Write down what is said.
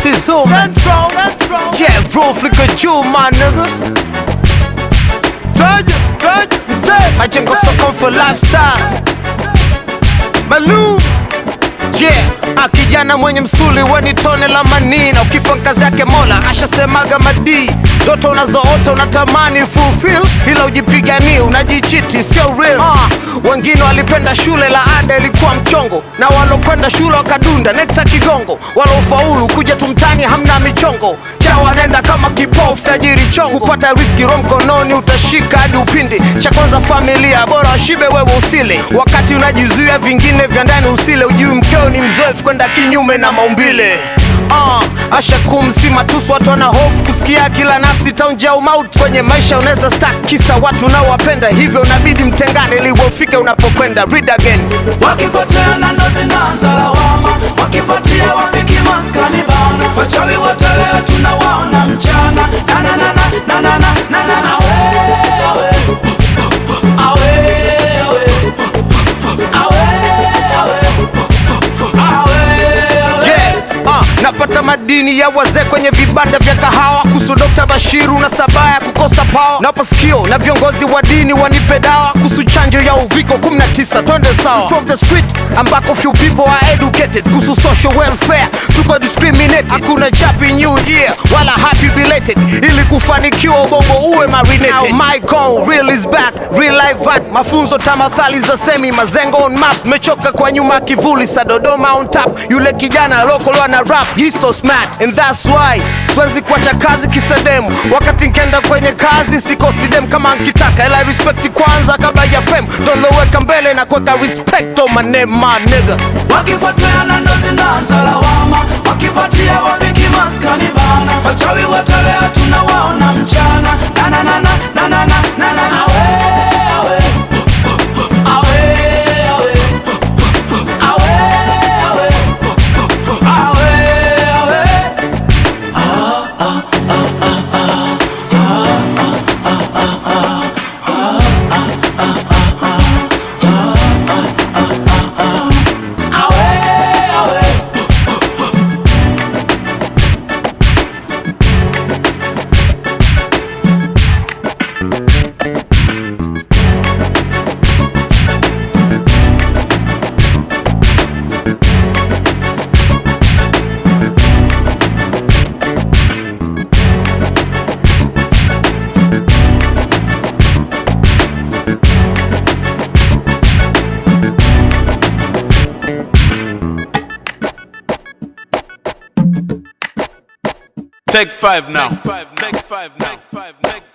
Sizzle, man. Yeah, bro, flicker juu, my nigga. Twaje, twaje, mzee, Majengo mzee. sokon for lifestyle. Malum, Yeah, ah, kijana mwenye msuli weni tone la manina, ukifa kazi yake Mola ashasemaga madii. Ndoto unazoota unatamani fulfill, ila ujipiganie unajichiti, sio real. Ah, wengine walipenda shule, la ada ilikuwa mchongo, na walokwenda shule wakadunda nekta kigongo, walofaulu kuja tumtani hamna michongo cha wanaenda kama kipofu tajiri chongo, kupata riski ro mkononi utashika hadi upindi. Cha kwanza familia, bora washibe wewe usile, wakati unajizuia vingine vya ndani usile. Ujui mkeo ni mzoefu kwenda kinyume na maumbile. Uh, asha kumsima tusu watu wana hofu kusikia kila nafsi taunja umauti kwenye maisha unaweza stack kisa watu unaowapenda hivyo unabidi mtengane ili ufike unapokwenda read again wakipoteana ndo zinaanza lawama, wakipatia wafiki maskani bana, wachawi wote leo tunawaona mchana na na na na na na na na na na wewe awe awe awe awe awe Yeah, uh, napata madini ya wazee kwenye vibanda vya kahawa kuhusu Dr. Bashiru na sabaya kukosa pawa. Napa sikio na viongozi wa dini wanipe dawa kuhusu chanjo ya uviko 19 twende sawa. From the street ambako few people are educated kuhusu social welfare, tuko discriminated. Hakuna happy new year wala happy belated, ili kufanikiwa ubongo uwe marinated. Now my goal real is back, real life art, mafunzo tamathali za semi mazengo on map. Mechoka kwa nyuma kivuli sa Dodoma on top, yule kijana local ana rap, he's so smart and that's why siwezi kuacha kazi kisedemu. Wakati nkenda kwenye kazi sikosi dem kama nkitaka, ila respect kwanza kabla ya fame, doloweka mbele na kuweka respect on my name my nigga. wakipoteana ndo zinaanza lawama, wakipatia wafiki maskani bana, wachawi wote leo tunawaona mchana na na na na na na na na na na wewe awe awe awe awe awe awe awe awe take five now. Take five now. Take five now.